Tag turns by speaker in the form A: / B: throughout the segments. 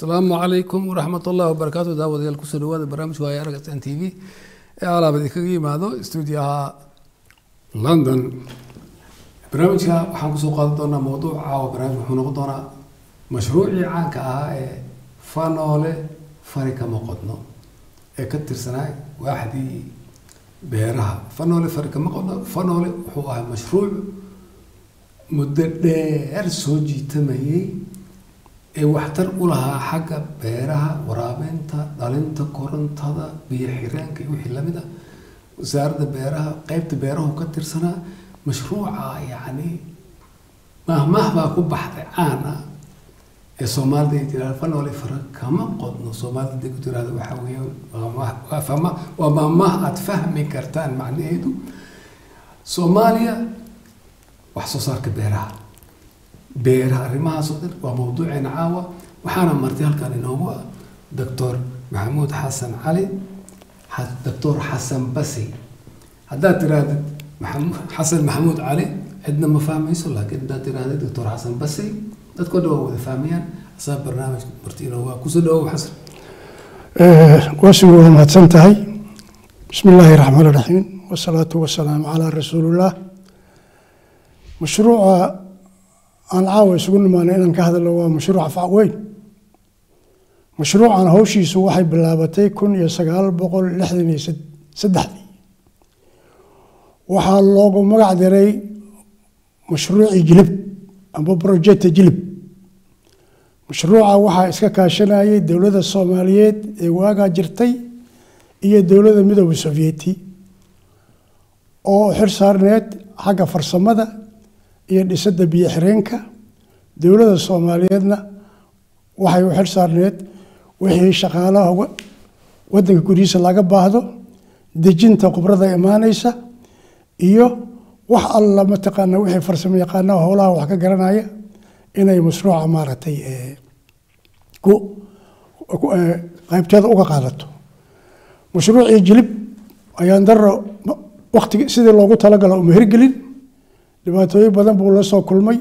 A: asalaamu calaykum waraxmat ullahi wabarakaatu daawadayaal kusoo dhawaada barnaamijka waaya arag s n t v ee alaabad kaga yimaado stuudiyaha london barnaamijka waxaan kusoo qaadan doonaa mawduuc caawa barnaamij wuxuu noqon doonaa mashruucii caanka ahaa ee fanoole fari kama qodno ee ka tirsanaa waaxdii beeraha fanoole fari kama qodno fanoole wuxuu ahaa mashruuc muddo dheer soo jiitamayay ee waxtar u lahaa xagga beeraha waraabinta dhalinta korontada biyo xireenka iyo wixii lamid ah wasaaradda beeraha qeybta beerahu ka tirsanaa mashruuca yacni mahmah baa ku baxday caan ah ee soomaalida ay tirahda fanoole fara kama qodno soomaalida day ku tirahda waxaa weeyaan waa fama waa mahmah aada fahmi kartaan macnaheedu soomaaliya wax soo saarka beeraha beeraha arrimahaasoo dhan waa mawduuceena caawa waxaana martay halkan inoogu ah doctor maxamuud xasan cali doctor xasan basi haddaad tirahdid maxamud xasan maxamuud cali cidna ma fahmayso laakiin haddaad tirahdid doctor xasan basi dadkoo dhan waa wada fahmayaan asaa barnaamijka marti inoogu ah kusoo dhawow xasan
B: waasigu waa mahadsan tahay bismi illaahi raxmaan raxiim wasalaatu wasalaamu calaa rasuulillah mashruuca aan caawa isugu nimaanay inaan ka hadalno waa mashruuca facweyn mashruucan hawshiisu waxay bilaabatay kun iyo sagaal boqol lixdan iyo saddexdii waxaa loogu magac diray mashruucii jilib amba projecta jilib mashruuca waxaa iska kaashanayay dowladda soomaaliyeed ee waagaa jirtay iyo dowladda midooda sovyeti oo xir saarneed xagga farsamada iyo dhisadda biyo xireenka dowladda soomaaliyeedna waxay u xil saarneed wixii shaqaalaha wadanka gurihiisa laga baahdo dejinta khubrada imaaneysa iyo wax alla mataqaana wixii farsamo yaqaanaha howlaha wax ka garanaya inay mashruuca maaragtay qaybteeda uga qaadato mashruucii jilib ayaan daro waktigi sidii loogu talagalo uma hirgelin dhibaatooyin badan buu la soo kulmay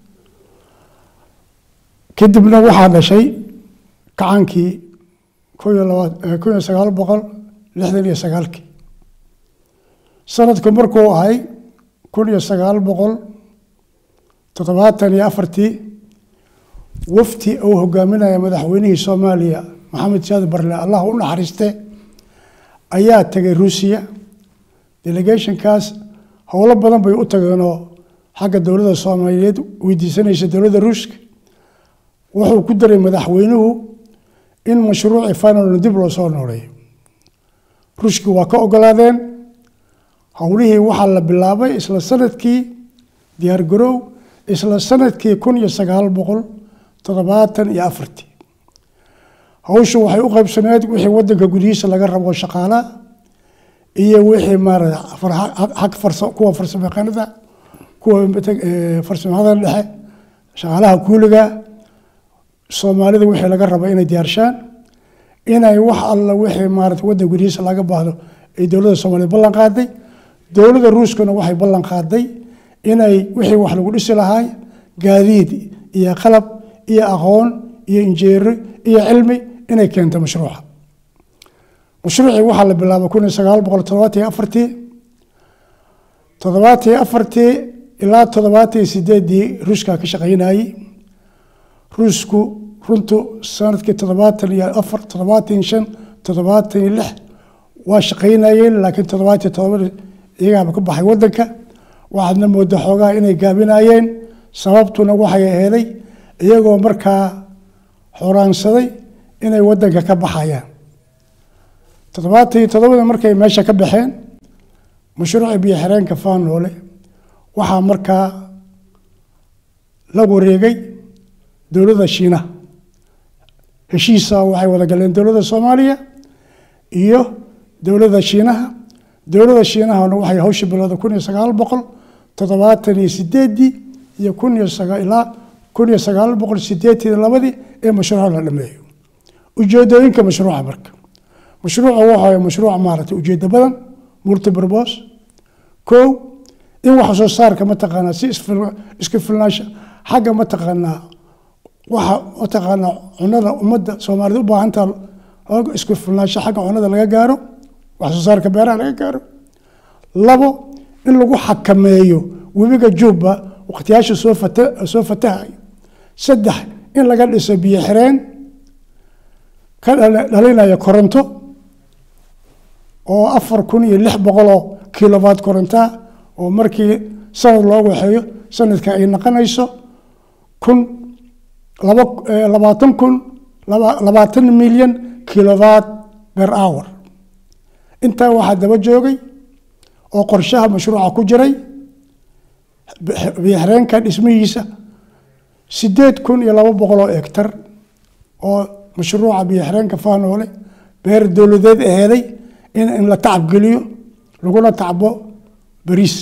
B: kadibna waxaa dhashay kacaankii kun iyo laba kun iyo sagaal boqol lixdan iyo sagaalkii sanadku markuu ahay kun iyo sagaal boqol toddobaatan iyo afartii wafti uu hogaaminaya madaxweynihii soomaaliya maxamed saad barle allah u naxariiste ayaa tegay ruusiya delegationkaas howlo badan bay u tageenoo xagga dowladda soomaaliyeed weydiisanaysa dowladda ruushka wuxuu ku daray madaxweynuhu in mashruuci finalna dib loo soo nooleeyo ruushki waa ka ogolaadeen howlihii waxaa la bilaabay isla sanadkii diyaargarow isla sanadkii kun iyo sagaal boqol toddobaatan iyo afartii hawshu waxay u qaybsaneed wixii wadanka gudihiisa laga rabo shaqaalaha iyo wixii maarata kuwa farsamo yaqaanada kuwa farsamada dhexe shaqaalaha kuuliga soomaalida wixii laga rabo inay diyaarshaan inay wax alla wixii maarata wadan gudihiisa laga baahdo ay dowladda soomaaliyeed ballan qaaday dowladda ruuskuna waxay ballan qaaday inay wixii wax lagu dhisi lahaay gaadiid iyo qalab iyo aqoon iyo injeero iyo cilmi inay keento mashruuca mashruucii waxaa la bilaabay kun iyo sagaal boqol toddobaatan iyo afartii toddobaatan iyo afartii ilaa toddobaatan iyo sideeddii ruushka ka shaqaynayey ruushku runtu sanadkii toddobaatan iyo afar toddobaatan iyo shan toddobaatan iyo lix waa shaqaynayeen laakiin toddobaatan iyo toddobada iyagaaba ka baxay wadanka waxaadna mooda xoogaha inay gaabinayeen sababtuna waxay aheeday iyagoo markaa xoraansaday inay wadanka ka baxayaan toddobaatan iyo toddobada markay meesha ka baxeen mashruuci biyo xireenka faanoole waxaa markaa la wareegay dowladda shiinaha heshiisa waxay wada galeen dowladda soomaaliya iyo dowladda shiinaha dowladda shiinahana waxay hawsha bilowda kun iyo sagaal boqol toddobaatan iyo sideeddii iyo kun iyo ilaa kun iyo sagaal boqol sideetan labadii ee mashruuca la dhameeyo ujeedooyinka mashruuca marka mashruuca waxa mashruuc maaragtay ujeedo badan multibrbos kow in wax soo saarka mataqaanaa si isku filnaasha xagga mataqaanaa waxa mataqaana cunada ummadda soomaalida u baahantaa looga isku filnaansho xagga cunada laga gaaro wax soo saarka beeraha laga gaaro labo in lagu xakameeyo webiga juubba waqtiyaasha soo fata soo fatahayo saddex in laga dhiso biyo xireen ka dhala- dhalinaya koronto oo afar kun iyo lix boqoloo kilowatt korontaa oo markii sanad loo waxeeyo sanadka ay noqonayso kun laba eh, labaatan kun laba- labaatan milyan kilowatt per hour intaa waxaa daba joogay oo qorshaha mashruuca ku jiray biyoxireenka dhismihiisa sideed kun iyo laba boqol oo hektar oo mashruuca biyoxireenka faanoole beer dowladeed aheeday in in la tacabgeliyo laguna tacbo bariis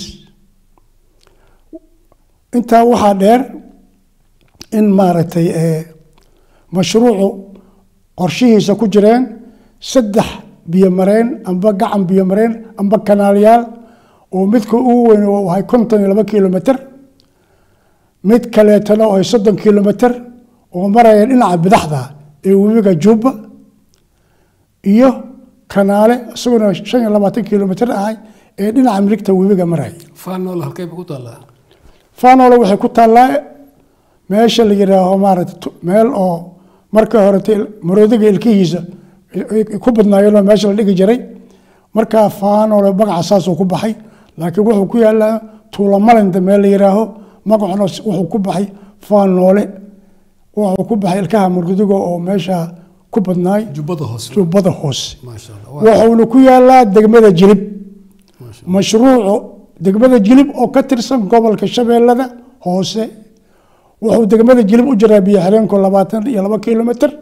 B: intaa waxaa dheer in maaragtay eh, mashruucu qorshihiisa ku jireen saddex biyomareen amba gacan biyomareen amba kanaalyaal oo midka ugu weyn uu ahay konton iyo laba kilomitr mid kaleetana oo ay soddon kilomitr oo maraya dhinaca bidaxda ee webiga jubba iyo kanaale isaguna shan iyo labaatan kilomitr ahay ee dhinaca miligta webiga maraya
A: faanool halkay ba ku taallaa
B: fanole waxay ku taallaa meesha la yidhaaho maarata tu- meel oo marka horete maroodiga ilkihiisa ay- ay ku badnaayeenoo meesha la dhigi jiray markaa fanole magaca saasuu ku baxay laakiin wuxuu ku yaalaa tuulamalinda meel la yidhaaho magacuna s- wuxuu ku baxay fanole wuxuu ku baxay ilkaha maroodiga oo meesha ku badnaay
A: jubbada hoose
B: jubbada hoose
A: maasha allah waa-
B: wuxuuna ku yaalaa degmada jilib
A: maasha
B: mashruucu degmada jilib oo ka tirsan gobolka shabeellada hoose wuxuu degmada jilib u jiraa biyo xireenku labaatan iyo laba kilomitr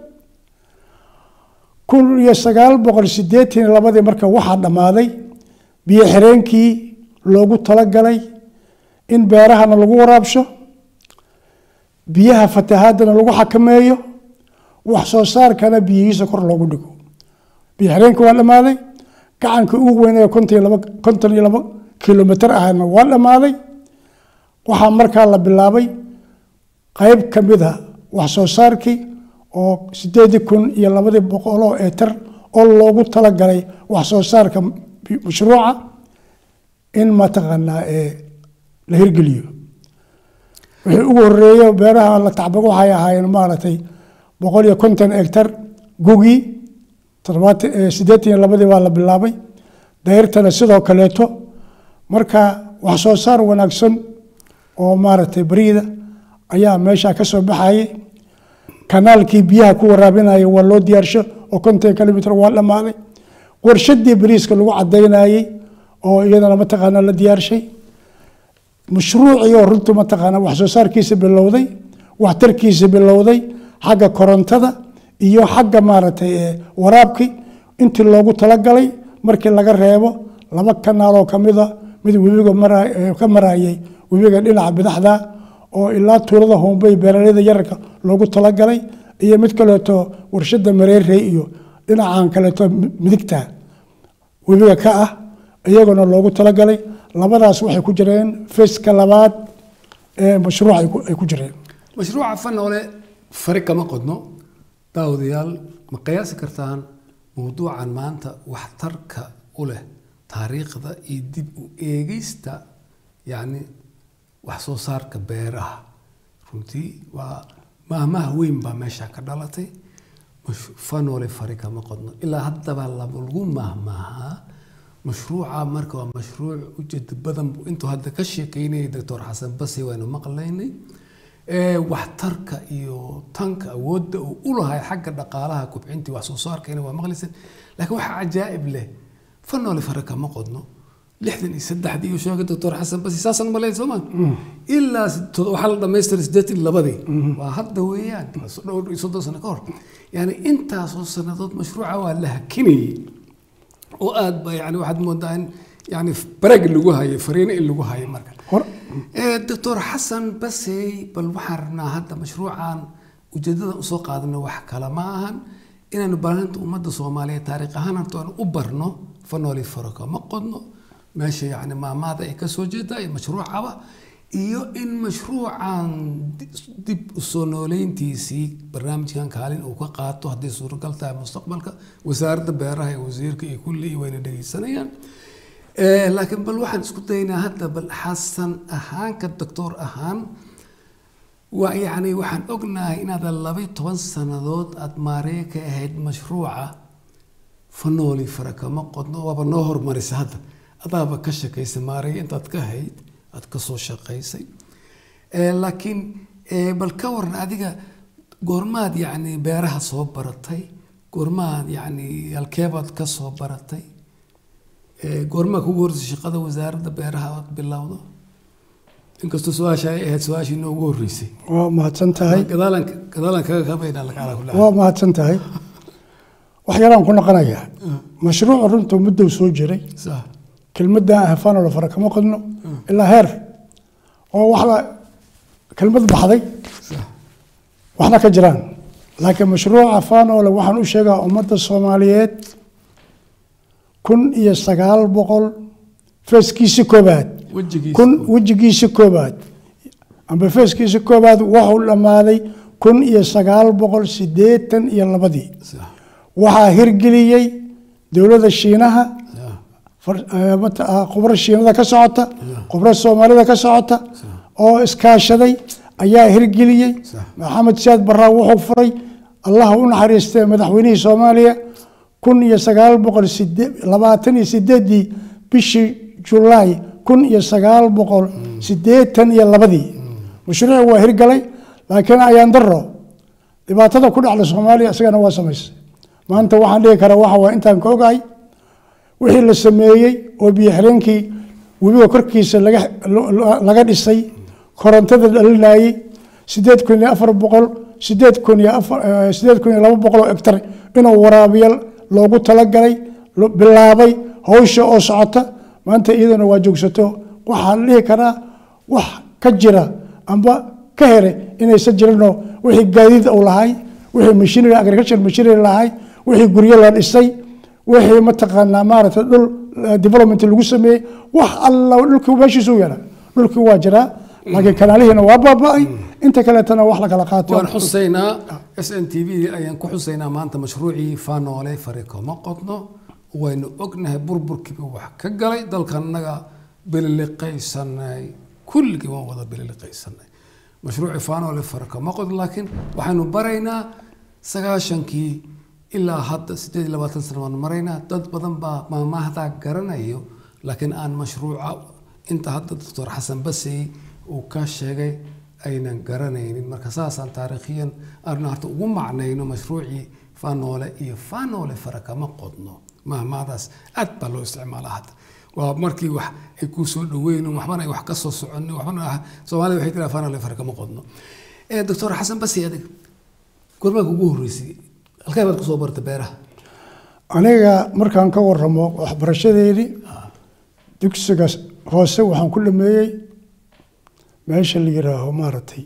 B: kun iyo sagaal boqol sideetan iyo labadii marka waxaa dhammaaday biyo xireenkii loogu talagalay in beerahana lagu waraabsho biyaha fatahaadana lagu xakameeyo wax soo saarkana biyihiisa kor loogu dhigo biyo xireenkii waa dhammaaday gacanka ugu weyn ee konton iyo laba konton iyo laba kilomitr ahna waa dhammaaday waxaa markaa la bilaabay qayb ka mid a wax soo saarkii oo sideedii kun iyo labadii boqoloo eetar oo loogu talagalay wax soo saarka bi- mashruuca in mataqaanaa ee la hirgeliyo wixii ugu horeeyo beeraha la tacbago waxay ahaayeen maaragtay boqol iyo konton hektar gugii toddobaatan eh, siddeetan iyo labadii baa la bilaabay dayrtana sidoo kaleeto marka wax soo saar wanaagsan oo maaragtay bariida ayaa meesha ka soo baxayay kanaalkii biyaha ku waraabinaya waa loo diyaarsho oo konton kilomitr waa dhammaaday warshadii bariiska lagu cadaynayey oo iyadana mataqaana la diyaarshay mashruucii oo runtu mataqaana wax soo saarkiisa bilowday waxtarkiisa bilowday xagga korontada iyo xagga maaragtay ee waraabkii intii loogu talagalay markii laga reebo laba kanaaloo kamida mid webiga mara ee ka marayay webiga dhinaca bidaxda oo ilaa tuulada hombey beeraleyda yararka loogu talagalay iyo mid kaleeto warshada mareerey iyo dhinacan kaleeto mi- midigta webiga ka ah iyaguna loogu talagalay labadaas waxay ku jireen feska labaad ee mashruuc ay ku- ay ku jireen
A: mashruuca fanoole fari kama qodno daawadayaal ma qiyaasi kartaan mawduucan maanta waxtarka u leh taariikhda iyo dib u eegista yacni wax soo saarka beeraha runtii waa maahmaah weyn baa meesha ka dhalatay mash- fanoole fari kama qodno ilaa haddaba lagu maahmaahaa mashruuca marka waa mashruuc ujeeda badan buu intuu hadda ka sheekeynayay doctor xasan basi waynu maqlaynay ee waxtarka iyo tanka awoodda uu u lahay xagga dhaqaalaha kubcintii wax soo saarkayna waa maqlaysan laakiin waxaa cajaa'ib leh fanoole fare kama qodno lixdan iyo saddexdii uu sheegay doctor xasan basi saasaan malayn soo maa ilaa to- waxaa la dhamaystiray siddeetan iyo labadii waa hadda weeyaan waa so- dhowr iyo soddon sano ka hor yani intaasoo sannadood mashruuca waa la hakinayay oo aad ba yani waxaad moodaa in yani barag lagu hayo fariino in lagu hayo marka
B: Hor-
A: Eh, doctor xasan basey bal waxaan rabnaa hadda mashruucan ujeedada usoo qaadano wax kale ma ahan inaanu baahinta ummadda soomaaliyeed taariikh ahaan horta aan u barno fanooli faraka ma qodno meesha yani maamaada ay kasoo jeedaa iyo mashruucaba iyo in mashruucan dib u soo nooleyntiisii barnaamijkan kaalin uu ka qaato haddii suuragal tahay mustaqbalka wasaaradda beeraha ee wasiirka iyo kulli wayna dhegeysanayaan laakiin bal waxaan isku daynaa hadda bal xasan ahaan ka doctor ahaan waa yacni waxaan ognahay inaadan laba toban sannadood aada maaree ka ahayd mashruuca fanooli farakama qodno waaba noo hormarisa hadda adaaba ka shaqaysay maarey intaad ka hayd aad ka soo shaqaysay laakiin bal ka waran adiga goormaad yacni beeraha soo baratay goormaad yacni halkeebaad ka soo baratay goormaa kugu horreysay shaqada wasaaradda beeraha aad bilowdo inkastoo su-aasha ay ahayd su-aashii noogu horreysay
B: waa mahadsan tahay
A: gadaalan gadaalan kaga kabaynaa lacala kulli
B: waa mahadsan tahay wax yaraan ku noqonayaa mashruucu runta muddow soo jiray
A: sax
B: kelmaddan ahafaanolo fara kama qodno ilaa heer oo wax la kelmad baxday
A: sax
B: waxna ka jiraan laakiin mashruuca faanole waxaan u sheegaa ummadda soomaaliyeed kun iyo sagaal boqol feeskiisi koobaad
A: wejigiisa
B: kun wejigiisi koobaad amba feeskiisi koobaad wuxuu dhammaaday kun iyo sagaal boqol siddeetan iyo labadii
A: sax
B: waxaa hirgeliyey dowladda shiinaha
A: sax
B: far- eh, mata- ah, khubro shiinada ka socota khubro soomaalida ka socota oo iskaashaday ayaa hirgeliyey
A: Sax.
B: maxamed siyaad barraa wuxuu furay allah u naxariistay madaxweynihii soomaaliya kun iyo sagaal boqol sidee- labaatan iyo sideedii bishii julaay kun iyo sagaal boqol siddeetan iyo labadii mashruuci waa hirgalay laakiin ayaan daro dhibaatada ku dhacda soomaaliya isagana waa samaysay maanta waxaan dhihi karaa waxa waa intaan ka ogahay wixii la sameeyey oo biyo xireenkii webiga korkiisa laga laga dhisay korontada dhalinayey sideed kun iyo afar boqol sideed kun iyo afar eh, sideed kun iyo laba boqol oo hektar inuu waraabiyo loogu talagalay lo- bilaabay hawsha oo socota maanta iyadana waa joogsato waxaan dhihi karaa wax ka jira amba ka here inaysan jirinoo wixii gaadiid uu lahay wixii machinery agriculture machinery lahay wixii guryo la dhisay wixii mataqaanaa maaragtay dhul eh, development lagu sameeyey wax alla dhulkii meeshiisu yaala dhulkii waa jiraa laakiin kanaalihiina waa baaba'ay inta kaleetana wax la kala qaato
A: waan xusaynaa s n t v ayaan ku xusaynaa maanta mashruucii faanoole fari kama qodno waynu ognahay burburkiiba wax ka galay dalkanaga bililiqaysanay kulligii waan wada bililiqaysanay mashruucii faanoole fari kama qodno laakiin waxaynu baraynaa sagaashankii ilaa hadda sideed iyo labaatan sano waan maraynaa dad badan baa maamahdaa garanayo laakiin aan mashruuca inta hadda doctor xasan basey uu ka sheegay aynan garanaynin marka saasaan taariikhiyan aanu harta ugu macnayno mashruucii faanoole iyo faanoole fara kama qodno mahmaadaas aad baa loo isticmaalaa hadda waa markii wax ay kuu soo dhaweyn waxbana ay wax ka soo soconin waxbana ah soomaalida waxay tiraa faanoole fara kama qodno Eh, doctor xasan basey adig gormaanka ugu horreysay halkee baad kusoo barta beeraha
B: aniga markaan ka waramo waxbarashadeedii dugsiga hoose waxaan ku dhameeyey meesha la yiraaho maaragtay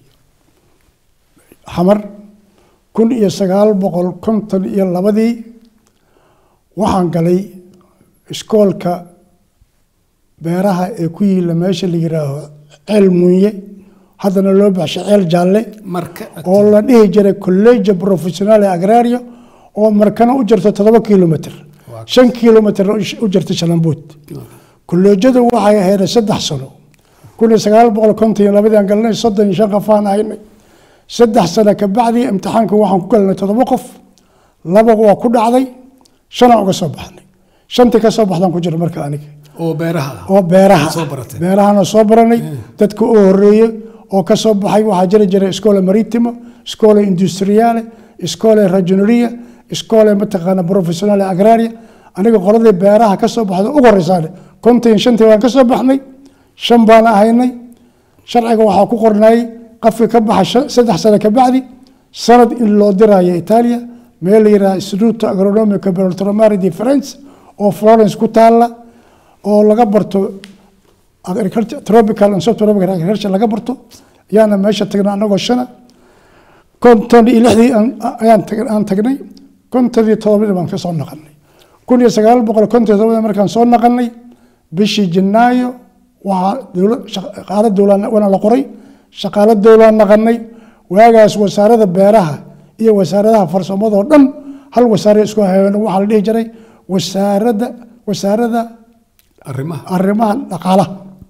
B: xamar kun iyo sagaal boqol konton iyo labadii waxaan galay iskoolka beeraha ee ku yiila meesha la yiraaho ceel munye haddana loo baxshay ceel jaalle
A: marka
B: oo la dhihi jiray collegio professionale agrario oo markana u jirto toddoba kilomitr
A: Waa-
B: shan kilomitr u jirta shalambuud kolleejyadu waxay ahayd saddex sano kun iyo sagaal boqol konton iyo labadii aan galnay soddon iyo shan qofaan ahaynay saddex sano kabacdi imtixaanka waxaan ku galnay toddoba qof laba waa ku dhacday shanaan uga soo baxnay shantii ka soo baxdaan ku jira marka aniga
A: oo beeraha ah
B: oo beeraha
A: Soo baratay.
B: beerahana soo baranay dadka u horeeyey oo ka soo baxay waxaa jiri jiray iskoola maritimo iskoola industriale iskoola ragioneria iskoola mataqaana professionale agraria aniga qoladii beeraha ka soo baxda ugu horeysaan konton iyo shantii baan ka soo baxnay shan baan ahaynay sharciga waxaa ku qornay qafki ka baxa shan- saddex sano kabacdi sanad in loo dirayo italia meel la yidhaha instituto agronomica beltromari di france oo florence ku taala oo laga barto agriculture tropical and subtropical agriculture laga barto ayaana meesha tagnay anagoo shana konton iyo lixdii aan- ayaan tag- aan tagnay konton iyo todobadii baan ka soo naqanay kun iyo sagaal boqol konton iyo todobadii markaan soo naqanay bishii janaayo waxaa dowla shaqaalo dowla waana la qoray shaqaalo dowlaan naqanay waagaas wasaarada beeraha iyo wasaaradaha farsamadoo dhan hal wasaare isku hayeen waxaa la dhihi jiray wasaarada wasaarada
A: arrimaha
B: arrimaha dhaqaalaha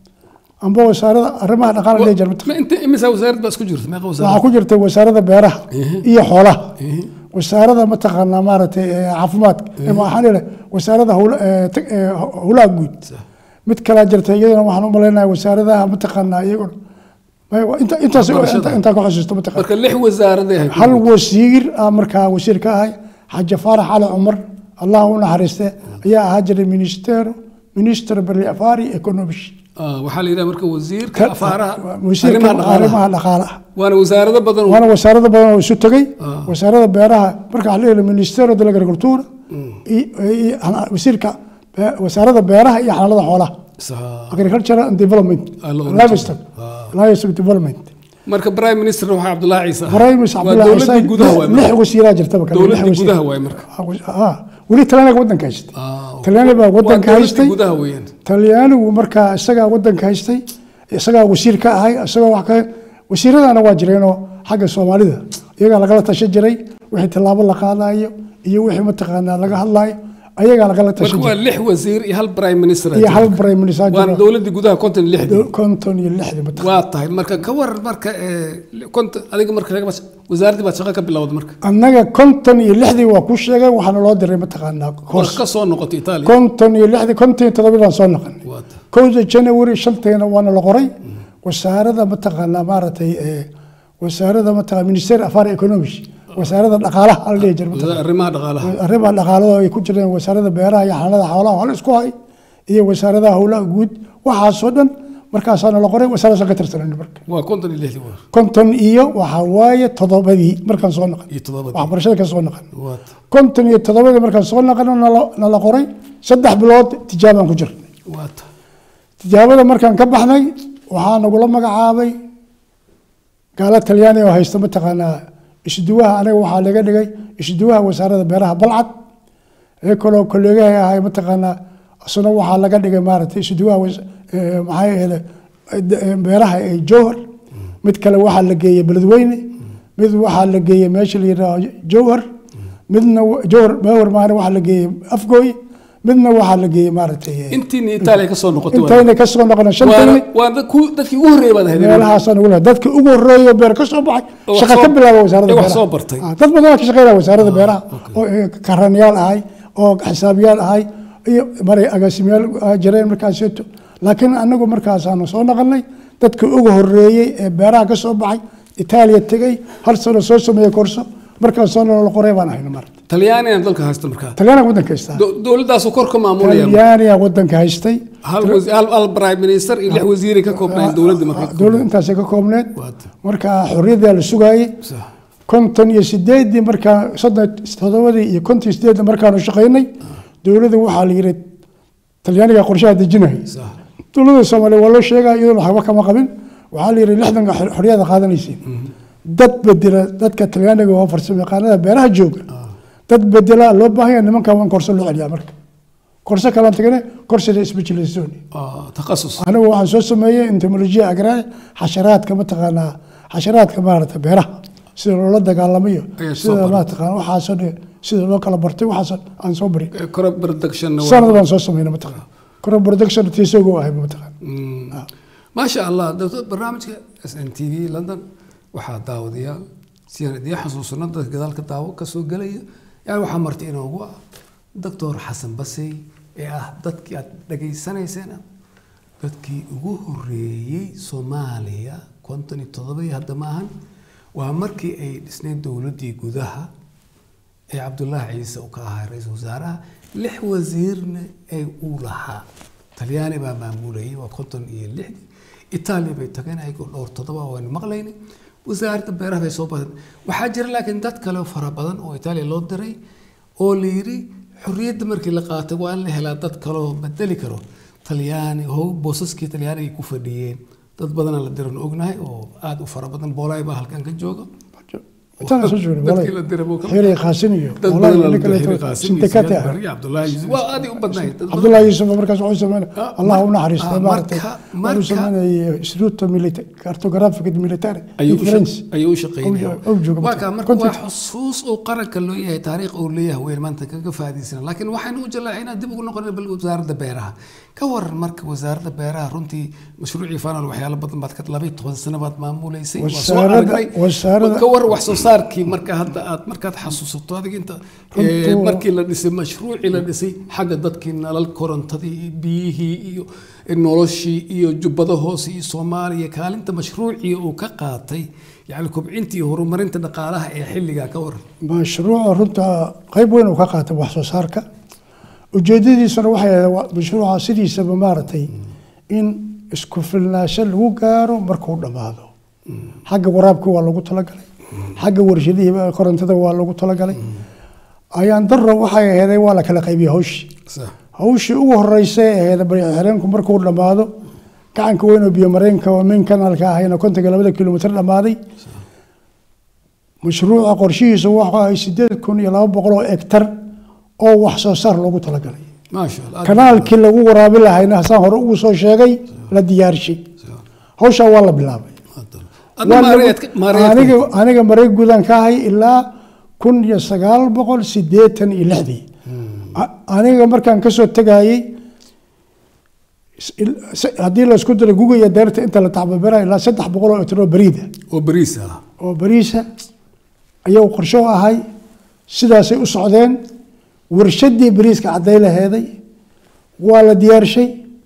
B: amba wasaarada arrimaha dhaqaalaha la dhihi jiray
A: ma inta imisa wasaarad baa isku jirta meeqa wasaarad
B: waxaa ku jirtay wasaarada beeraha
A: Ehe.
B: iyo xoolaha
A: Ehe.
B: wasaarada mataqaanaa maaragtay eh, caafimaadka ama waxaan leeyahay wasaarada howla- eh, tag- eh, howlaha guud mid kalaa jirta iyadana waxaan u malaynayaa wasaaradaha mataqaanaa iyaguna may- waa inta- intaas
A: Waxbarashada.
B: inta- intaa ku xasuusto mataqaana
A: marka lix wasaaraday ahayd
B: hal wasiir ah markaa wasiir ka ahay xaji faarax cali cumar allah u naxariiste ayaa ahaa jiray ministero minister berli afari economish
A: Ah, waxaa la yidhaha marka wasiirka afaaraha
B: wasiirka
A: arrimaha dhaqaalaha
B: arrimaha dhaqaalaha
A: waana wasaarado badan oo-
B: waana wasaarada badan oo isu tegey
A: Ah.
B: wasaarada beeraha marka waxaa leeyahay ministero de agricultura iyo- iyo hana- wasiirka be- wasaarada beeraha iyo xanaanada xoolaha
A: Sa-
B: agricultural and development
A: Ah, la oran
B: livestock
A: jiray.
B: livestock development
A: marka prime minister waxaa cabdullaahi ciise ahaa.
B: baraymis
A: waa
B: cabdullahi
A: dowladii
B: Xuseen,
A: gudaha waay
B: lix
A: marka.
B: wasiiraa jirtaba kale, lix
A: dowladii
B: wasiir.
A: gudaha waay marka
B: Ah, weli talyaaniga wadanka haystay
A: Ah, okay.
B: talyaani baa
A: waa
B: wadanka
A: dowladii
B: haystay
A: gudaha weeyaan
B: talyaanigu markaa isagaa wadanka haystay isagaa wasiir ka ahay isagoo wax ka wasiiradana waa jireenoo xagga soomaalida iyagaa lagala tashan jiray wixii tallaabo la qaadayo iyo wixii mataqaanaa laga hadlayo ayagaa lagala tashan
A: marka waa
B: jiray
A: lix wasiir iyo hal prime minister
B: iyo hal prime minister
A: waana
B: jiro
A: dowladii gudaha konton iyo lixdii
B: konton iyo lixdii mataqaana
A: waa tahay marka ka waran marka ee, konton adiga marka laga wasaaraddii baad shaqo ka bilowda marka
B: annaga konton iyo lixdii waa ku sheegay waxaana loo diray mataqaanaa
A: war
B: course
A: ka soo noqotay itaaliya
B: konton iyo lixdii konton iyo toddobadaan soo noqonay
A: waa tahay
B: kowda january shanteena waana la qoray wasaarada mataqaanaa maaragtay ee, wasaarada mataqaa minister afar economics wasaarada dhaqaalaha ala dhihi jira mataqaanaa.
A: arrimaha dhaqaalaha
B: arrimaha dhaqaalada ay ku jireen wasaarada beeraha iyo xanaanada xoolaha waa la isku hay iyo wasaaradaha howlaha guud waxaasoo dhan markaasaana la qoray wasaaradaasaan ka tirsanayna marka
A: waa konton iyo lixdii war
B: konton iyo waxaa waaye toddobadii markaan soo noqon
A: iyo toddobadii
B: waxbarashada ka soo noqon
A: waa tahay
B: konton iyo toddobadii markaan soo noqono nala- nala qoray saddex bilood tijaabaan ku jirnay
A: waa tahay
B: tijaabada markaan ka baxnay waxaa nagula magacaabay gaalo talyaani oo haysta mataqaanaa isduwaha aniga waxaa laga dhigay isduwaha wasaarada beeraha balcad ee kaloo kolleegahay ahay mataqaanaa isna waxaa laga dhigay maaragtay isduwaha was- ee, maxaa yeele beeraha ee jowhar mid kale waxaa la geeyey beledweyne mid waxaa la geeyey meesha la yidhaaho jowhar midna wa- jowhar jowhar maana waxaa la geeyey afgooy midna waxaa la geeyey maaragtay ee,
A: intiina itaaliya ka soo noqotay waa-
B: intayna ka soo noqona
A: waana
B: shantayni
A: waa dad ku- dadkii ugu horreeyay baad ahayd
B: meelahaasaan ugu lehay dadka ugu horreeya beer ka soo baxay
A: Oo wax
B: shaqa
A: soo-
B: ka bilaaba wasaaradda
A: ee wax
B: beeraha
A: soo bartay.
B: Ah, dad badan waa ka shaqeynaya wasaaradda beeraha oo eh, karaniyaal ahay oo xisaabiyaal ahay iyo maray agaasimayaal ah, jireen markaaseeto laakiin anagu markaasaanu soo noqonay dadka ugu horreeyey ee beeraha ka soo baxay itaaliya tegey hal sano soo sameeyey korso markaas soo nolol qoray baan ahayna marta
A: talyaanigan dalka haysta markaa
B: talyaaniga waddanka haystaa
A: Do- dowladdaasuu kor ka maamulaya
B: talyaaniga waddanka haystay
A: hal wasi- hal hal prime minister iyo lix wasiiray ka koobnaayeen dowladda markaa
B: dowladda intaasay ka koobneed
A: Waata.
B: marka xorriyaddaa la sugaayey
A: Sax.
B: konton iyo sideedii markaa soddon toddobadii iyo konton iyo sideedii markaanu shaqaynay dowladda waxaa la yidhi talyaaniga qorshaha dejinaya
A: Sax.
B: dowladda soomaaliya waa loo sheegaya iyaduna waxba kama qabin waxaa la yidhi lixdanka xor- xorriyada qaadanaysiin dad bedela dadka talyaaniga oo farsamo yaqaanada beeraha jooga dad bedela loo baahan yahay nimankan waan korso loo celiyaa marka korso kalaan tagane korsida specialization
A: Ah, takhasus
B: anigu waxaan soo sameeyey entomologia agraria xasharaadka mataqaanaa xasharaadka maarata beeraha sida loola dagaalamayo
A: Ayaa soo
B: sida
A: baray.
B: mataqaana waxaasoo dhan sida loo kala bartay waxaasoo aan soo bari
A: Eh, crop production
B: sanad baan soo sameynay mataqaana crop production tiisogo ahay mataqaana
A: maasha allah dowlad barnaamijka s n t v london waxaa daawadayaal si aan idiin xasuusano dadka gadaalka daawo ka soo gelaya yani waxaa marti inoogu ah doctor xasan basey ee ah dadkii aad dhageysanayseen dadkii ugu horeeyey soomaaliya konton iyo toddobadii hadda maahan waa markii ay dhisnayn dowladdii gudaha ee cabdullaahi ciise uu ka ahaa ra-iisul wasaaraha lix wasiirna ee uu lahaa talyaani baa maamulayay waa konton iyo lixdii itaaliya bay tageen ayagoo dhowr toddoba waynu maqlaynay wasaaradda beeraha bay soo badan waxaa jira laakiin dad kale oo fara badan oo itaaliya loo diray oo la yidhi xorriyadda markii la qaatay waa in la helaa dad kale oo bedeli karo talyaani ho boosaskii talyaaniga ay ku fadhiyeen dad badanaa la diran ognahay oo aada u fara badan boolaay baa halkan ka jooga
B: intaan soo joogay
A: dadkii la diray buu ka
B: xiri qaasin iyo
A: dad
B: walahi
A: badan la
B: ninka la
A: diray
B: yidhaahdo
A: qaasim
B: sindikate ah
A: iyo cabdullaahi yuusuf waa aad u badnayd dad badan.
B: cabdullahi yuusuf markaas wuxuu sameynay
A: Ah,
B: allah u
A: mar-
B: naxariistay
A: ah,
B: maaragtay
A: marka-
B: wuxuu
A: marka-
B: sameynayay instituto milita cartographic military
A: ayuu
B: in
A: u
B: France
A: shaq- ayuu u shaqeynaya
B: Ou- ou jooga
A: waa
B: marka.
A: kaa marka waa
B: Contact.
A: xusuus uu qaranka loo yahay taariikh uu leeyahay weyn maanta kaga faa'iidaysana laakiin waxaynu u jallaacinaa dib ugu noqonay bal wasaaradda beeraha ka waran marka wasaaradda beeraha runtii mashruucii fanal waxyaalo badan baad ka labaiy toban sano baad maamuleysay waa soo
B: Wasaaradda-
A: aragnay
B: wasaaradda-
A: ka war wax soo saarkii marka hadda aad markaad xasuusato adiga inta
B: Runtuu-
A: ee, markii la dhisay mashruucii la dhisay xagga dadkii nalal korontadii iyo biyihii iyo noloshii iyo jubbada hoose iyo soomaaliya kaalinta mashruucii uu ka qaatay yani kobcintii iyo horumarinta dhaqaalaha ee xilligaa ka waran
B: mashruuca runta qayb weyn uu ka qaatay wax soo saarka ujeedadiisuna waxay ahayd waa- mashruuca sidiisaba maaragtay in isku filnaansho lagu gaaro markuu dhammaado xagga waraabka waa lagu talagalay xagga warshadihii korontada waa lagu talagalay ayaan darro waxay aheeday waa la kala qaybiyey hawshii hawshii ugu horeysay ee ahayd barixireenku markuu dhammaado gacanka weyn oo biyo mareenka oo main kanaalka ahayna kontonka labada kilomitir dhammaaday mashruuca qorshihiisa waxa ay sideed kun iyo laba boqol oo hektar oo wax soo saar loogu talagalay
A: maasha allah
B: kanaalkii lagu waraabi lahayna hasaan hore ugu soo sheegay la diyaarshay hawshaa waa la bilaabay
A: adna
B: Waa
A: maareed
B: lagu-
A: maareed
B: aniga aniga mareeg gudan ka ahay ilaa kun iyo sagaal boqol sideetan iyo lixdii A- aniga markaan kasoo tegayey s- il- s- haddii la isku daro guga iyo deerta inta la tacbabera ilaa saddex boqol oo itiro bariida
A: oo bariis ah
B: oo bariisa ayuu qorsho u ahay sidaasay u socdeen warshadii bariiska cadday laheeday waa la diyaarshay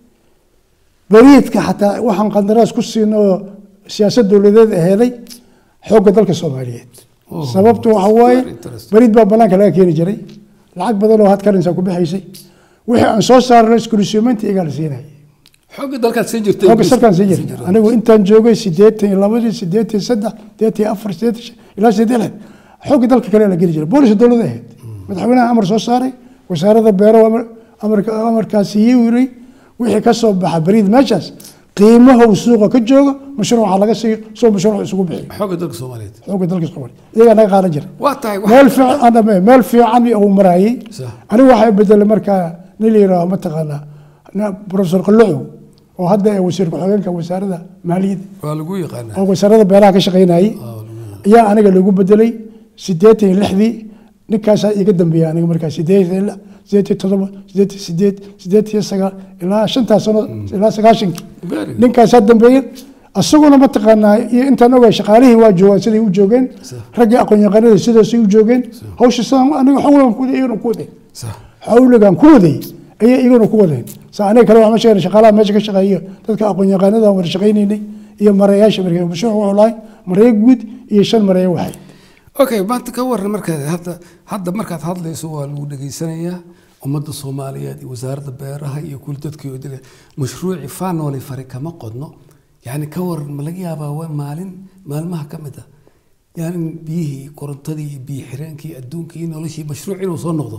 B: bariidka xataa waxaan qandaraas ku siino oo siyaasad dowladeed aheeday xoogga dalka soomaaliyeed
A: Oh,
B: sababtu waxa waaye
A: very interesting.
B: bariid baa banaanka laga keeni jiray lacag badan oo had karinsa ku bixaysay wixii aan soo saarnay iskulisyuumaynta iyagaa la siinayay
A: xooga dalkaad siin jirtay
B: xooga sarkaan sii jirta anigu intaan joogay sideetan iyo labadii sideetan iyo saddex sideetan iyo afar sideetan iyo shan ilaa sideetan iyo lix xooga dalka kale la geli jiray boolis dowladda ahayd madaxweynaha amar soo saaray wasaaradda beero amar- amarka amarkaasi ii wiray wixii ka soo baxa bariid meeshaas qiimaha uu suuqa ka joogo mashruuca laga siiyo soo mashruuc isugu bixiyo
A: xooga dalka soomaaliyeed
B: xooga dalka soomaaliya iyagaa naga qaadan jira
A: waa tahay wax-
B: meel fiican aan dhammeyn, meel fiican uu marayay
A: Sax.
B: anigu waxaa bedelay markaa nin la yidhaaho mataqaanaa na- professor qallucu oo hadda ee wasiir ku-xigeenka wasaaradda maaliyadda
A: waa lagu yaqaanaa
B: oo wasaaradda beeraha ka shaqaynayay ayaa aniga lagu bedelay sideetan iyo lixdii ninkaasaa iga dambeeya aniga markaa sideetan iyo lix sideetan iyo toddoba sideetan iyo sideed sideetan iyo sagaal ilaa shantaas sano ilaa sagaashankii
A: Very good.
B: ninkaasaa dambeeyey asaguna mataqaanaa iyo intaan ogahay shaqaalihii waa joogaan siday u joogeen raggii aqoon-yaqaanada sidaasay u joogeen hawsha sidaan aniga xawlan ku waday iyaguna ku waday
A: sax
B: xawligan ku waday ayay iyaguna ku wadeen sa aniga kale waxaan sheegay shaqaalaha meesha ka shaqeeya dadka aqoon-yaqaanada aan wada shaqaynaynay iyo marayaasha markay mashruuc wuxuu lahay maraya guud iyo shan maraya waxay
A: okay maanta ka waran markaad hadda hadda markaad hadlayso waa lagu dhegaysanayaa ummadda soomaaliyeed iyo wasaaradda beeraha iyo kuli dadkii oo dile mashruuci faanooli fari kama qodno yani ka waran ma laga yaabaa waa maalin maalmaha ka mid ah yani biyihii korontadii iyo biyo xireenkii adduunkii iyo noloshii mashruuc inuu soo noqdo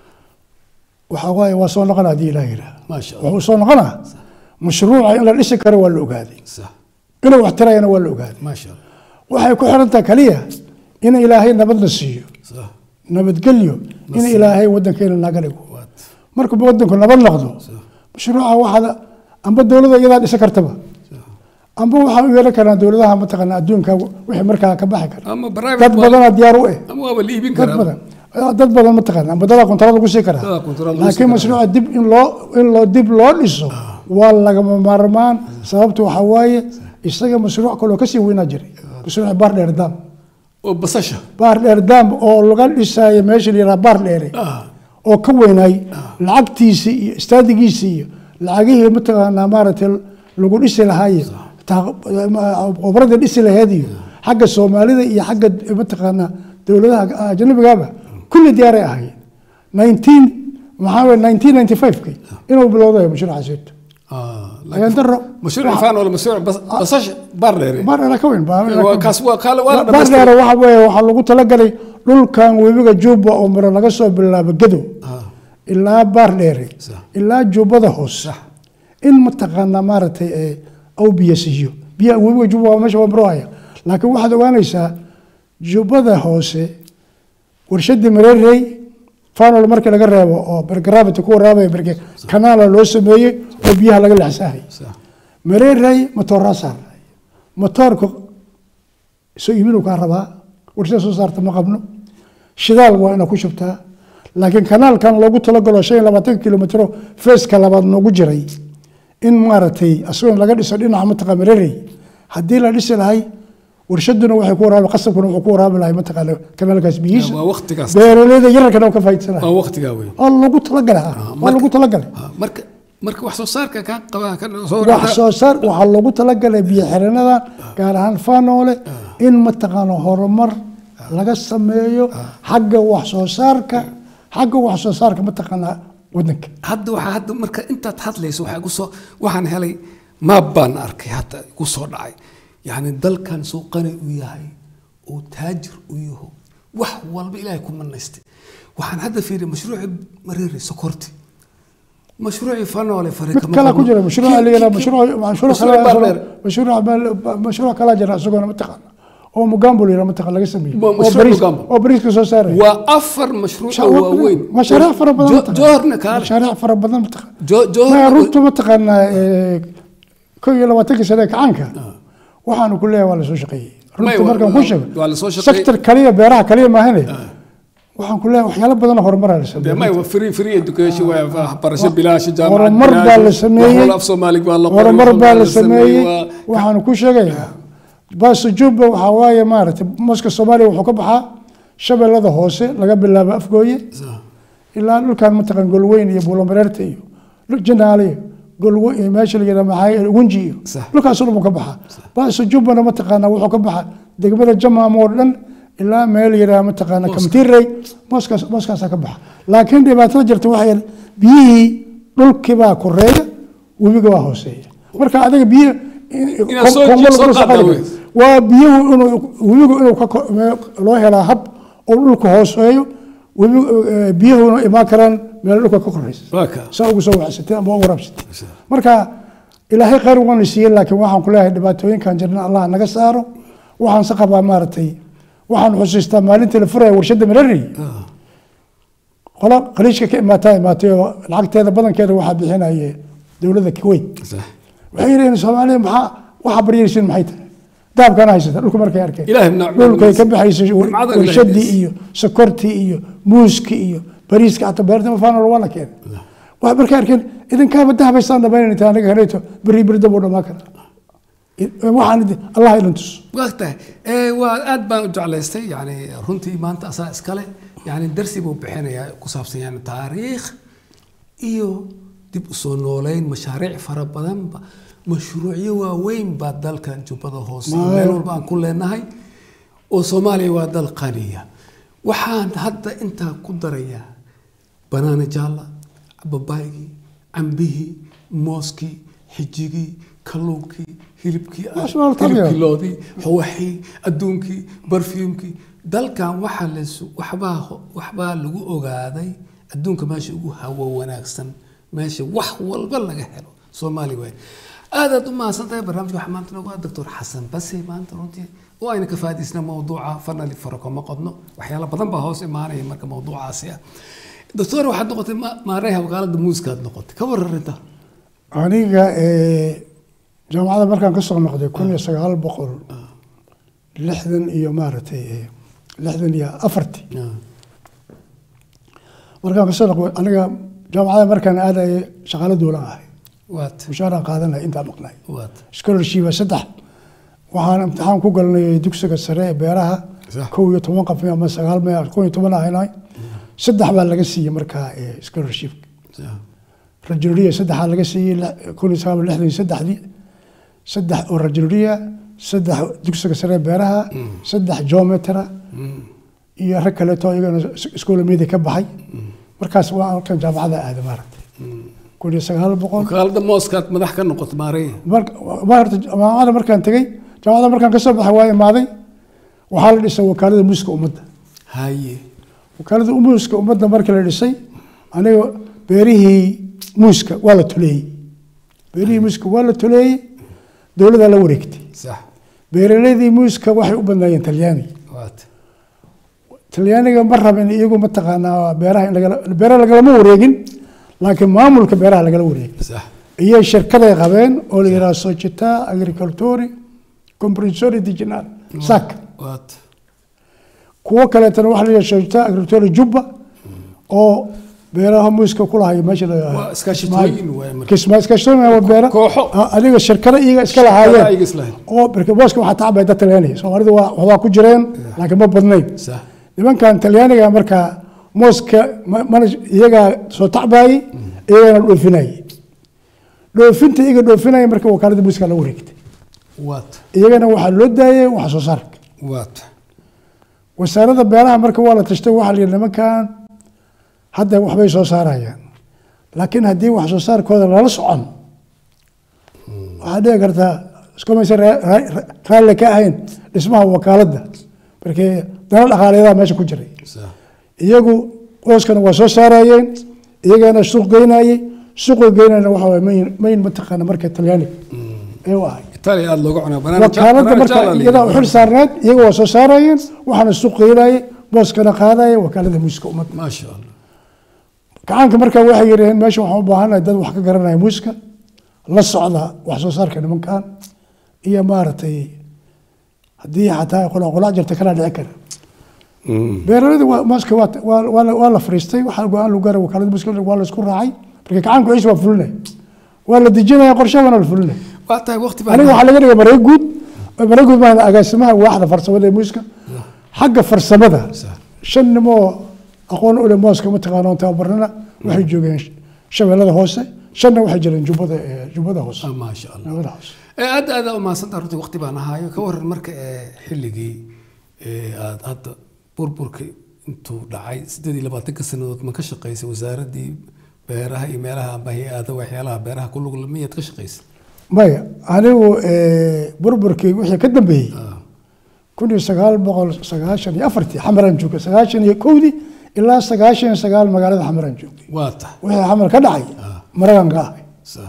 B: waxaa waaye waa soo noqona haddii ilaah yidhaah
A: maasha allah
B: wuxuu soo noqonaa mashruuca in la dhisi karo waa la ogaaday
A: sax
B: inuu wax tirayana waa la ogaaday
A: maasha allah
B: waxay ku xirantaha kaliya in ilaahay nabadna siiyo
A: sax
B: nabadgelyo in ilaahay wadankeena naga dhigo
A: waad
B: markuu wadanku nabad noqdo mashruuca waxaad amba dowladda iyadaa dhisi kartaba amba waxaa u yeelan karaan dowladaha mataqaana adduunka wixii markaa ka baxi kara
A: ama
B: dad
A: private waa-
B: badanaa diyaar u eh
A: ama waaba la iibin
B: dad
A: karaa
B: badan dad badan mataqaana amba dadaa kontarad lagu sii karaa
A: Dadaa kontarad lagu sii
B: laakiin
A: karaa.
B: mashruuca dib in loo in loo dib loo dhiso waa lagama maarmaan sababtu waxaa waaye isaga mashruuc kaloo kasii weynaa jiray mashruuca baar dheer daam
A: oo basasha
B: baar dheer daam oo laga dhisaayo meesha la yidhaha baar dheere
A: ah
B: oo ka weynaay lacagtiisii iyo istaadigiisii iyo lacagihii mataqaanaa maaragtay lagu dhisi lahaayo qobrada dhisi laheed iyo xagga soomaalida iyo xagga mataqaanaa dowladaha ajnabigaba kulli diyaaray ahaayeen nineteen maxaa weye nineteen ninety five-ki inuu bilowday mashruucaasiito
A: ah
B: ayaan daro
A: mashruuc faanooli mashruuc bas- basasha baar dheere
B: baar dheere ka weyn
A: Waa kaas waa kaale waa la
B: baar
A: dhamaystiray.
B: dheere waxa weeye waxaa lagu talagalay dhulkan webiga juba oo maro laga soo bilaabo gadow
A: Ah,
B: ilaa baar dheere
A: Sax.
B: ilaa jubbada hoose in mataqaanaa maaragtay ee aw biyo siiyo biyaha webiga juba waa meesha waa maroohaya laakiin waxaad ogaanaysaa jubbada hoose warshadii mareerey fanol markii laga reebo oo bergaraabita ku waraabaya berge kanaala loo sameeyey oo biyaha laga lexsahay
A: sax
B: mareerey matooraa saaray matoorka soo iibinu kaa rabaa warshada soo saarta ma qabno shidaal waa ina ku shubtaa laakiin kanaalkan loogu talagalo shan iyo labaatan kilomitro feeska labaad noogu jiray in maaragtay asagoo laga dhiso dhinaca mataqa mareerey haddii la dhisi lahay warshaduna waxay ku waraabi qasabkuna wuxuu ku waraabi lahay mataqaana kanaalkaas biyihiisa
A: waa waqtigaas
B: beeraleyda yararkana ka faa'iidsan
A: waa
B: lahay
A: waqtigaa wey
B: oo lagu talagalay ah, waa
A: marka-
B: lagu talagalay
A: Ah, marka marka wax soo saarka ka qaba ka soo
B: wax soo saar waxaa loogu talagalay biyo xireenada gaar ahaan faanoole in mataqaana horumar laga sameeyo xagga wax soo saarka xagga wax soo saarka mataqaana wadanka
A: hadda waxaa hadda marka intaad hadlayso waxaa igu soo waxaan helay maab baan arkay hadda igu soo dhacay yacni dalkan suu qani u yahay oo taajir u yaho wax walba ilaahay ku manaystay waxaan hadda fiiriyay mashruuci mareeri sokorti mashruuci fanoole
B: mid kala ku jira mashruuca la yidhaha mashruuc mashruuc kale mashruuc mashruuc kala jira isaguna mataqaana oo mugambo la yidhaha mataqaana laga sameeyey
A: Ma-
B: oo
A: mashruuc
B: bariis
A: Mugambo.
B: oo bariiska soo saaraya
A: waa afar mashruuc oo waaweyn
B: mashaariic fara badan
A: Jo-
B: mataqaana.
A: joorna kaale
B: mashaariic fara badan mataqaana
A: Jo- joor-
B: maya runta mataqaanaa eh, kow iyo labaatankii sane ee kacaanka waxaanu ku leeyahay waa lasoo shaqeeyey
A: Maya,
B: runta
A: waa-
B: markaan ku
A: waa-
B: sheego
A: waa lasoo shaqeeyey.
B: sector kaliya beeraha kaliya maahane waxaan ku leeyahay waxyaalo badan oo horumaraa la
A: dee
B: sameeyey
A: may waa free free education waa waxbarasho bilaash jaamacad
B: horumar
A: bilaash,
B: baa la sameeyey
A: wax wal af soomaaliga waa la qoray,
B: horumar
A: wax
B: baa
A: wal
B: la sameeyey
A: waa-
B: waxaanu ku sheegayaa baaso jubba waxaa waaye maaragtay moska soomaaliya wuxuu ka baxaa shabeellada hoose laga bilaabo afgooye ilaa dhulkan mataqan golweyn iyo buulomareerta iyo dhul janaale iyo golwe iyo meesha la yidhaha maxaa gunji iyo
A: Sax.
B: dhulkaasoo dhan buu ka baxaa baaso jubbana mataqaana wuxuu ka baxaa degmada jamaam oo dhan ilaa meel yidhaha mataqaana kamtirey moskaas moskaasaa ka baxa laakiin dhibaatada jirta waxay yahay biyihii dhulkii baa koreeya webiga waa hooseeya marka adiga biyo
A: Inaad soo-
B: kongo
A: soo
B: lagu
A: qaadaa
B: shaqayn
A: wey.
B: waa biyuhu inuu webigu inuu ka ko- me- loo helaa hab oo dhulka hooseeyo webi eh, biyuhuna imaan karaan meel dhulka ka koreysa
A: waa kaa
B: saa ugu soo waxsatay ama u waraabsatay marka ilaahay khayr waana siiyey laakiin waxaan ku leeyahay dhibaatooyinkan jirna allah naga saaro waxaan se qabaa maaragtay waxaan xusuustaa maalintii la furaya warshadda marari qola khaliijka ka imaataa imaatay oo lacagteeda badankeeda waxaa bixinaye dowladda kuwait
A: sax
B: waxay yidhaheen soomaaliya maxaa waxaa baryaysiin maxay tahay dahabkana haysata dhulka markay arkeen
A: Ilaahay nimco-
B: dhulkay ka baxaysay war-
A: nimcada Ilaahay
B: warshadii
A: haysa.
B: iyo sokortii iyo muuskii iyo bariiska xataa beerta mafaanol waa la keenay waxay markay arkeen idinkaaba dahabaysaan dhamaynayta aniga helayto beri beri dab u dhamaan kara waxaan idin allah idin tus
A: waa tahay ee waa aad baan u jeclaystay yani runtii maanta asaa iskale yani darsi buu bixinayaa ku saabsan yani taariikh iyo dib u soo nooleyn mashaariic fara badanba mashruucyo waaweyn baa dalkan jubbada hoose
B: Ma-
A: meel walba aan ku leenahay oo soomaaliya waa dal qaniya waxaan hadda intaa ku darayaa banaana jaalla babaygii cambihii mooskii xijigii kalluunkii hilibkii
B: Masha Allah, tabiic.
A: hilibkii loodii xawaxii adduunkii barfuumkii dalkan waxaa las waxbaa waxbaa lagu ogaaday adduunka meesha ugu hawo wanaagsan meesha wax walba laga helo soomaali waay aadaad u mahadsantahay barnaamijka waxaa maanta noogu ah doctor xasan base maanta runtii oo ayna ka faa'iidaysna mawduuca fanali farako ma qodno waxyaalo badan baa hoos imaanaya marka mawduucaasi ah doctor waxaad noqotay ma- maareeha wakaalada muuskaad noqotay ka wararinta
B: aniga eh, jaamacadda markaan ka soo noqday kun iyo sagaal boqol lixdan iyo maaragtay eh, lixdan iyo afartii markaan kasoo noqday aniga jaamacadda markaan aadayay shaqaalo duulan ahay
A: waad
B: mushaaraan qaadanaya intaa maqnay
A: waad
B: scholarship saddex waxaan imtixaan ku galnay dugsiga sare ee beeraha
A: Sax.
B: kow iyo toban qof ama sagaal me kow iyo toban ahaynay saddex baa laga siiyey markaa eh, scholarship rajulriya saddexaa laga siiyey lix- kun iyo sagaal boqol lixdan iyo saddexdii saddex oo rajulriya saddex dugsiga sare ee beeraha saddex geometra iyo rag kaleeto iyagana iskuulamiyadii ka baxay markaas waa halkan jaamacada aaday maaragtay kun iyo sagaal boqol
A: wakaalada mooskaad madax ka noqotay maareeya
B: marka ma horta jaamacada markaan tegey jaamacada markaan kasoo baxay waa imaaday waxaa la dhisay wakaalada muuska ummadda
A: haye
B: wakaalada muuska ummadda markii la dhisay aniga beerihii muuska waa la tuleeyey beerihii muuska waa la tuleeyey dowladdaa la wareegtay
A: sax
B: beeraleydii muuska waxay u badnaayeen talyaani
A: waad
B: talyaaniga ma rabin iyagu mataqaanaa beeraha in lagala beeraha lagalama wareegin laakiin maamulka beeraha lagala wareegin
A: sax
B: iyo shirkaday qabeen oo la yidhaha società agricoltori comprensori diginal sac
A: waat
B: kuwo kaleetana waxaa la yidhaha società agricoltori jubba oo beeraha muuska ku lahayo meesha la
A: waa iskaashitooyin waay marka
B: kisma iskaashatooyin waa beera
A: kooxo
B: Ah, adiga shirkada iyaga iska
A: ayaga
B: lahaayeen
A: islahayn
B: oo marka booska waxaa tacbay dad talyaaniga soomaalida waa waxbaa ku jireen laakiin ma badnayn
A: sax
B: nimankan talyaaniga markaa mooska ma- mana iyagaa soo tacbaayey iyagana dhoofinayey dhoofinta iyaga dhoofinaya marka wakaalada muuska la wareegtay
A: waat
B: iyagana waxaa loo daayay wax soo saarka
A: waat
B: wasaaradda beeraha marka waa la tashtay waxaa la yidhi nimankan hadda waxbay soo saarayaan laakiin haddii wax soo saarkooda lala socon waxaa dhici kartaa iskumaysa raalli ka ahayn dhismaha wakaaladda markii dana dhaqaaleedaha meesha ku jiray
A: sax
B: iyagu qooskana waa soo saarayeen iyagana suuq geynayey suuqa geynayna waxa waye mayn mayn mataqaana marka talyaaniga ee u ahay
A: itaaliya aada looga cunaa banaan
B: wakaaladda marka iyadaa u xil saarneed iyaga waa soo saarayeen waxaana suuq geynayey booskana qaadaya wakaalada muuska ummadda
A: maasha allah
B: gacaanka marka waxay yidhaheen meesha waxaan u baahanahay dad wax ka garanaya muuska la socda wax soo saarka nimankan iyo maaragtay haddii xataa qulaqulac jirta kana dhici kara beeraleyda waa mooska waa waa- waa la- waa la fariistay waxaa go-aan lagu gaaray wakaalada muuska waa la isku raacay marka gacaanku ciis waa fulinaya waa la dejinaya qorshe waana la fulinaya
A: waa tahay waqti baa
B: aniga waxaa laga dhigay mareeg guud mareeg guud maaha agaasimaha waaxda farsamada ee muuska xagga farsamada
A: Sax.
B: shan nimoo aqoon u leh mooska mataqaana oon tababarnana waxay joogeen shabeellada hoose shanna waxay jireen jubbada ee jubbada hoose
A: Ah, maasha allah
B: jubbada hoose
A: ee aad aad u mahadsantaha runtii waqti baan ahaayo ka waran marka ee xilligii ee aad hadda burburka intuu dhacay sideed iyo labaatanka sanadood ma ka shaqaysay wasaaraddii beeraha iyo meelaha amba hay-ada waxyaalaha beeraha ku lug miyaad ka shaqaysay
B: maya anigu eh, burburkii wixii ka dambeeyey kun iyo sagaal boqol sagaashan iyo afartii xamaraan joogay sagaashan iyo kowdii ilaa sagaashan iyo sagaal magaalada xamaraan joogay
A: waa tahay
B: wixii xamar ka dhacay maragan ka ahay
A: Sa-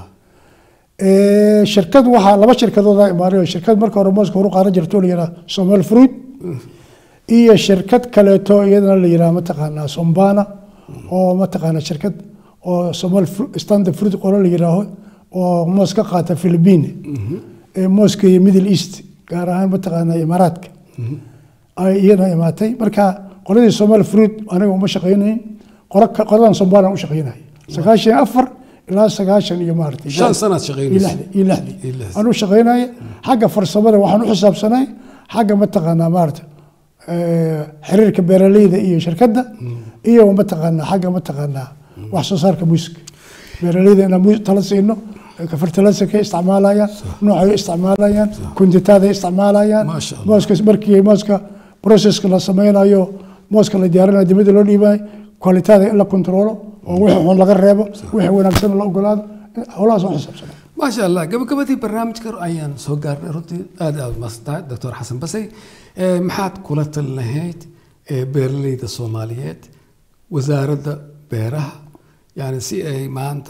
B: Eh, shirkad waxaa laba shirkadooda imaanay oo shirkad marka hore mooska horu qaadan jirto la yidhaha somal fruit iyo shirkad kaleeto iyadana la yidhaha mataqaanaa sombana oo mataqaanaa shirkad oo somal Fru- standard fruit qolo la yidhaaho oo moos ka qaata philippine ee mooska iyo middle east gaar ahaan mataqaanaa imaaraadka ay iyana imaatay marka qoladii somal fruit aniga uma shaqaynayn qolo ka- qoladan sombana u shaqaynaya sagaashan iyo afar ilaa sagaashan iyo maaragtay
A: shan sanaad
B: iyo
A: shaqaynaysa
B: lixdii iyo lixdii
A: Iyo lixdii.
B: aan u shaqaynaya xagga farsamada waxaan u xisaabsanay xagga mataqaanaa maarata eh, xiriirka beeraleyda iyo shirkadda iyo mataqaanaa xagga mataqaanaa wax soo saarka muuska beeraleyda inaan muus tala siino fertiliserkay isticmaalayaan noocay isticmaalayaan kuntitaaday isticmaalayaan
A: Maasha Allah.
B: mooska markii mooska processka la sameynayo mooska la diyaarinayo dibadda loo dhiibayo kwalitaada in la kontrolo oo wixii xun laga reebo wixii wanaagsan la ogolaado howlahaas oo xisaabsanay
A: maasha allah gabagabadii barnaamijka ayaan soo gaarnay runtii aad aad masantahay doctor xasan basay Eh, maxaad kula talin lahayd eh, beeraleyda soomaaliyeed wasaaradda beeraha yani si ay maanta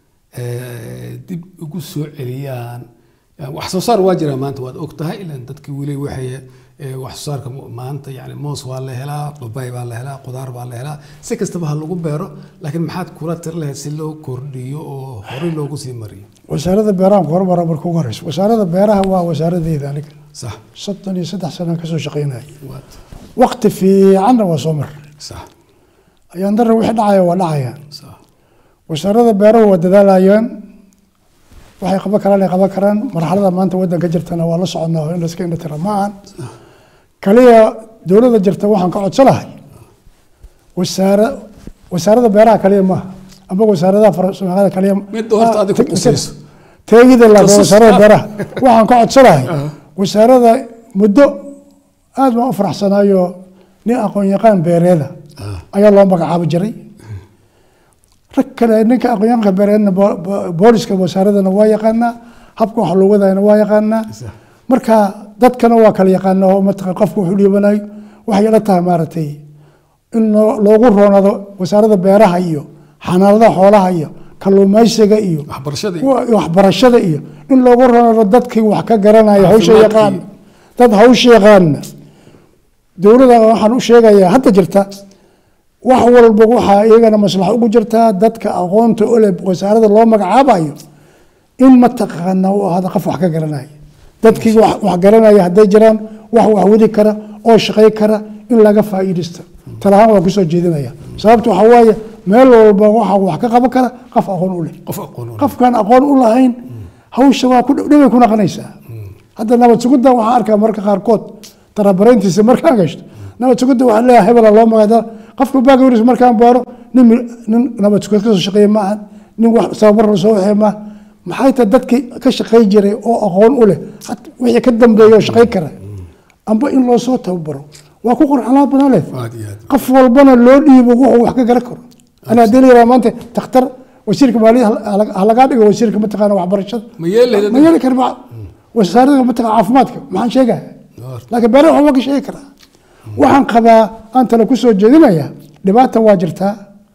A: eh, dib ugu soo celiyaan yani wax soo saar waa jiraa maanta waad og tahay ilan dadkii weli waxay eh, wax soo saarka mu- maanta yani moos waa la helaa babay baa la helaa qudaar baa la helaa si kastaba ha lagu beero laakiin maxaad kula talin lahayd si loo kordhiyo oo horey loogu sii mariyo
B: wasaaradda beeraha horumara marka ugu horeyso wasaaradda beeraha waa wasaaradeyda aniga
A: صح
B: soddon iyo saddex sanaan kasoo shaqaynaya
A: وات
B: waqti fiicanna waa soo maray
A: صح
B: ayaan darra wixii dhacaya waa dhacayaan
A: صح
B: wasaaradda beerahu waa dadaalayaan waxay qaban karaan ay qaban karaan marxalada maanta waddanka jirtana waa la soconaa oo in la iska indhatira ma ahan kaliya dowladda jirta waxaan ka codsanahay wasaara wasaaradda beeraha kaliya maaha ama wasaaradaha farsamada kaliya
A: mid horta adiga ku qusayso
B: teegida la
A: Tasus-
B: wasaaradda beeraha waxaan ka codsanahay
A: Aha.
B: wasaaradda muddo aad baan u faraxsanayo nin aqoon yaqaan beereeda
A: Ah.
B: ayaa loo magacaabi jiray rag kale ninka aqoon-yahanka beereedna bo- bo- booliska wasaaradana waa yaqaanaa habka wax loo wadayana waa yaqaanaa
A: Sax.
B: marka dadkana waa kala yaqaana oo mataqan qofka wuxuu dhiibanayo waxay ila tahay maaragtay in loo- loogu roonado wasaaradda beeraha iyo xanaanada xoolaha iyo kalluumaysiga iyo
A: waxbarashadii
B: kuwa- waxbarashada iyo in loogu roonado dadkii wax ka garanaya hawsha
A: Caafimaadkii.
B: yaqaan dad hawsha yaqaana dowladda waxaan u sheegayaa hadda jirta wax walba waxaa iyagana maslaxo ugu jirtaa dadka aqoonta ole wasaarada loo magacaabayo in mataqaana uu ahaada qof wax ka garanaya dadkii wax wax garanaya hadday jiraan wax wax wadi kara oo shaqay kara in laga faa'iidaysto talahaan waan kusoo jeedinaya sababta waxaa waaye meel walba waxa wax ka qaban kara qof aqoon u leh
A: qof aqoon u leh.
B: qofkaan aqoon u lahayn hawsha waa ku dhibay ku naqanaysaa hadda nabad sugidda waxaan arkaa marka qaarkood tarabarayntiisa markaan gashto nabad sugidda waxaa leeyahay hebela loo magacda qofka baagawris markaan baaro nin mi- nin nabad sugid kasoo shaqeeya maahan nin wax tababar la soo waxee maaha maxay tahay dadkii ka shaqey jiray oo aqoon u leh hat- wixii ka dambeeya oo shaqey kara amba in loo soo tababaro waa ku qorxanaa badan leh
A: aad iyo aad
B: qof walbana loo dhiibo wuxuu wax ka garan karo ana haddii la yidhaha maanta takhtar wasiirka maaliyad ha lagaa dhigo wasiirka mataqaana waxbarashada
A: ma yeelay
B: ma yeeli kara ma- wasaaradda mataqaana caafimaadka maxaan sheegaya laakiin beeraha waxba ka sheegi karaa waxaan qabaa aan tale kusoo jeedinaya dhibaata waa jirtaa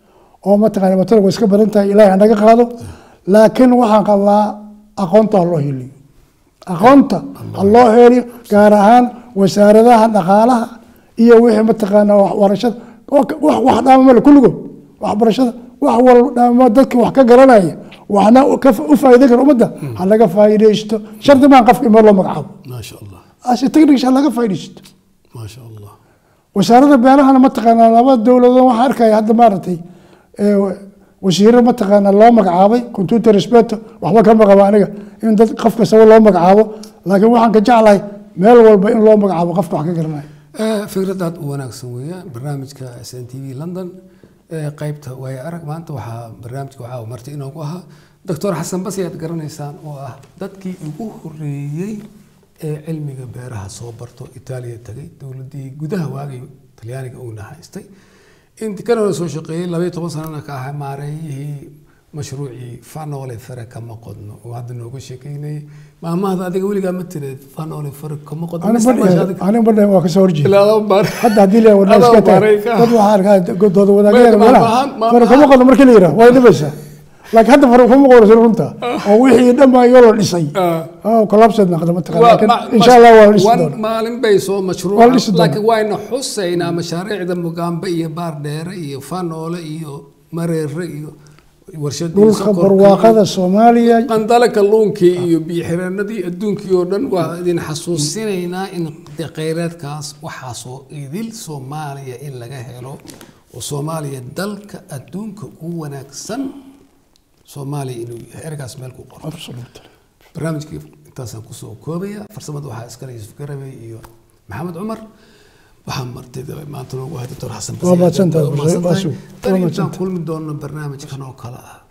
B: oo mataqaana dhibaatadu way iska badan tahay ilaahay hanaga qaado laakiin waxaan qabaa aqoonta ha loo heliyo aqoonta ha loo heliyo gaar ahaan wasaaradaha dhaqaalaha iyo wixii mataqaana waxbarashada wax wax dhaama male kulligood waxbarashada wax wal dhaama dadka wax ka garanaya waxna ka u faa'iideyn kara ummadda ha laga faa'iidaysto shardi maan qofka in meel loo magacaabo
A: ما شاء الله
B: ase technics ha laga faa'iidaysto
A: ما شاء الله
B: wasaaradda beerahana mataqaanaa laba dowladood waxaa arkaya hadda maaragtay ee, wasiiro mataqaanaa loo magacaabay computer respeto waxba kama qaba aniga in dad qof kastaba loo magacaabo laakiin waxaan ka jeclahay meel walba in loo magacaabo qofka wax ka garanaya
A: آه، فكرة aad u wanaagsan weeyaan barnaamijka s n t v london ee qaybta waayo arag maanta waxaa barnaamijka waxaa marti inoogu ahaa doctor xasan basi aad garanaysaan oo ah dadkii ugu horeeyey ee cilmiga beeraha soo barto itaaliya tagay dowladii gudaha waagay talyaaniga uuna haystay inti kanana soo shaqeeyey labaiyo toban sanana ka ahaa maareeyihii mashruucii fanole fere kama qodno oo hadda nooga sheekeynayay maamahda adiga weligaa ma tireed fanole fere kama qodno
B: Ani
A: ma
B: badhe-
A: isticmaasha adiga?
B: ani badhe waa kasoo horjeeda
A: ilaa laba baar
B: hadda haddii la wadna
A: Adoo
B: iska tahay
A: baray ka-
B: dad waxaa arkaa godooda wadaagaya
A: Maam-
B: meelaha
A: maam- maam-
B: fara kuma qodo markii la yidhaha waa dhibaysaa laakiin hadda fara kuma qoraysa runta oo wixii dhammaan iyoo la dhisay
A: Ah.
B: oo collapsed naqda mataqaan
A: Waa-
B: laakiin
A: ma-
B: insha allah waa la dhisi
A: wan-
B: doonaa
A: maalin bay soo
B: Waa la
A: mashruuca
B: dhisi doonaa.
A: laakiin wayna xusaynaa mashaariicda mugaambe iyo baardheere iyo fanoole iyo mareere iyo warshadii
B: dhulka
A: sokorka
B: barwaaqada soomaaliya
A: iyo qandale kalluunkii iyo biyo-xireenadii adduunkii oo dhan waa idin xasuusinaynaa in de- kheyraadkaas waxaasoo idil soomaaliya in laga helo oo soomaaliya dalka adduunka ugu wanaagsan soomaaliya inuu yahay ergaas meel ku qoro
B: Absolutely.
A: barnaamijkii intaasaan kusoo koobaya farsamada waxaa iskale yuusuf garabey iyo maxamed cumar waxaa martida maanta noogu hay doctor xasan
B: Waa mahadsantahay,
A: Waa mahadsantahay.
B: Baasu. Waa
A: tan intaan
B: mahadsantahay.
A: kulmi doono barnaamijkan oo kale ah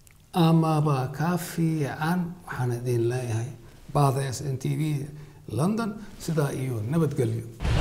A: amaba kaa fiican waxaan idin leeyahay baada s n t v london sidaa iyo nabadgelyo